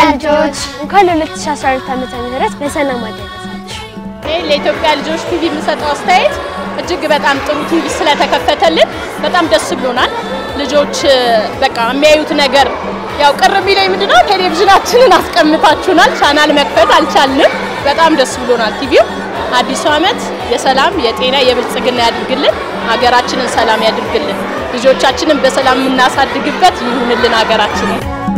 ልጆች እንኳን ለ2012 ዓመተ ምህረት በሰላም አደረሳችሁ። እኔ ለኢትዮጵያ ልጆች ቲቪ የምሰጠው አስተያየት እጅግ በጣም ጥሩ ቲቪ ስለተከፈተልን በጣም ደስ ብሎናል። ልጆች በቃ የሚያዩት ነገር ያው ቅር የሚለኝ ምንድነው ቴሌቪዥናችንን አስቀምጣችሁናል፣ ቻናል መክፈት አልቻልንም። በጣም ደስ ብሎናል። ቲቪው አዲሱ ዓመት የሰላም የጤና የብልጽግና ያድርግልን፣ ሀገራችንን ሰላም ያድርግልን፣ ልጆቻችንን በሰላም የምናሳድግበት ይሁንልን ሀገራችንን።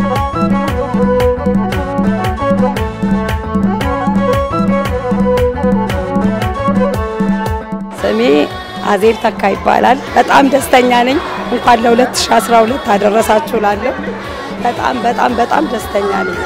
ስሜ አዜብ ተካ ይባላል። በጣም ደስተኛ ነኝ። እንኳን ለ2012 አደረሳችሁ ላለሁ በጣም በጣም በጣም ደስተኛ ነኝ።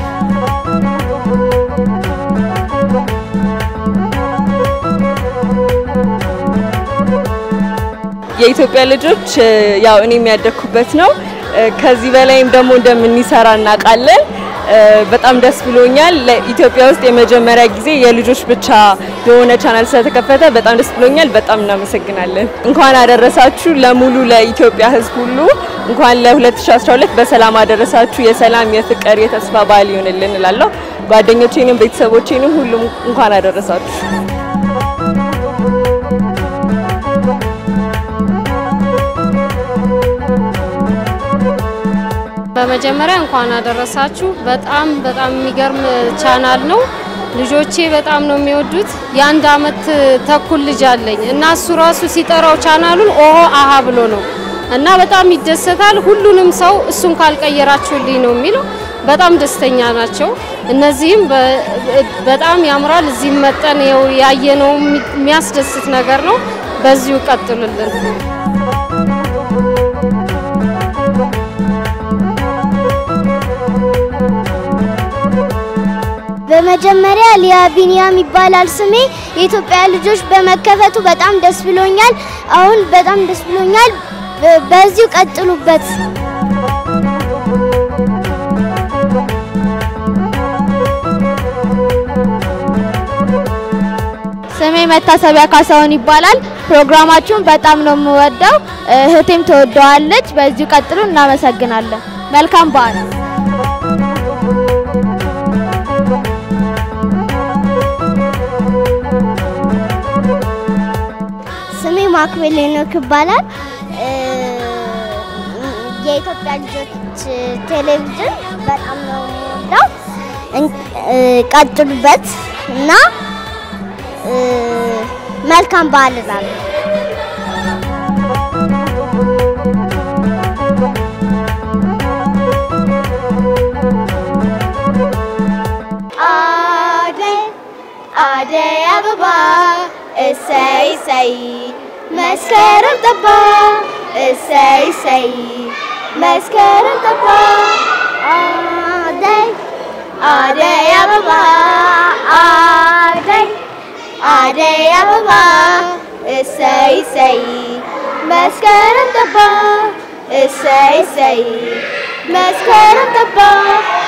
የኢትዮጵያ ልጆች ያው እኔ የሚያደግኩበት ነው። ከዚህ በላይም ደግሞ እንደምንሰራ እናውቃለን። በጣም ደስ ብሎኛል። ለኢትዮጵያ ውስጥ የመጀመሪያ ጊዜ የልጆች ብቻ የሆነ ቻናል ስለተከፈተ በጣም ደስ ብሎኛል። በጣም እናመሰግናለን። እንኳን አደረሳችሁ ለሙሉ ለኢትዮጵያ ሕዝብ ሁሉ እንኳን ለ2012 በሰላም አደረሳችሁ። የሰላም የፍቅር፣ የተስፋ በዓል ይሆንልን እላለሁ። ጓደኞቼንም ቤተሰቦቼንም ሁሉም እንኳን አደረሳችሁ። በመጀመሪያ እንኳን አደረሳችሁ። በጣም በጣም የሚገርም ቻናል ነው። ልጆቼ በጣም ነው የሚወዱት። የአንድ አመት ተኩል ልጅ አለኝ እና እሱ ራሱ ሲጠራው ቻናሉን ኦሆ አሃ ብሎ ነው እና በጣም ይደሰታል። ሁሉንም ሰው እሱን ካልቀየራችሁልኝ ነው የሚለው። በጣም ደስተኛ ናቸው። እነዚህም በጣም ያምራል። እዚህም መጠን ያየነው የሚያስደስት ነገር ነው። በዚሁ ቀጥሉልን። በመጀመሪያ ሊያ ቢኒያም ይባላል ስሜ። የኢትዮጵያ ልጆች በመከፈቱ በጣም ደስ ብሎኛል። አሁን በጣም ደስ ብሎኛል። በዚሁ ቀጥሉበት። ስሜ መታሰቢያ ካሳሁን ይባላል። ፕሮግራማችሁን በጣም ነው የምወደው። እህቴም ትወደዋለች። በዚሁ ቀጥሉ። እናመሰግናለን። መልካም በዓል። ስሜ ማክቤል ሄኖክ ይባላል። የኢትዮጵያ ልጆች ቴሌቪዥን በጣም ነው የምወደው። ቀጥሉበት እና መልካም በዓል እላለሁ። አደይ አደይ አበባ እሰይ እሰይ መስከረም ጠባ እሰይ እሰይ መስከረም ጠባ አደይ አደይ አበባ አደይ አደይ አበባ እሰይ እሰይ መስከረም ጠባ እሰይ እሰይ መስከረም ጠባ